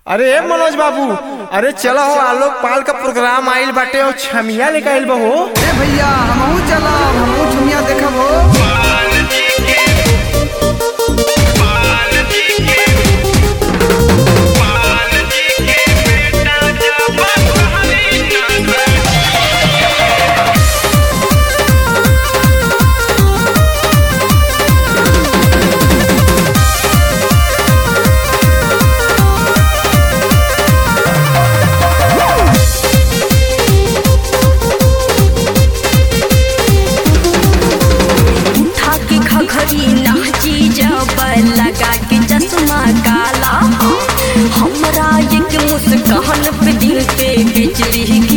अरे ए मनोज बाबू अरे चलो हो आलोक पाल का प्रोग्राम आइल बाटे और छमिया लेके आइल बा हो ए भैया हमहू चलब हमहू झुमिया देखब हो उठा के घघरी नाची जब लगा के चश्मा काला हमरा एक मुस्कान पे दिल पे बिजली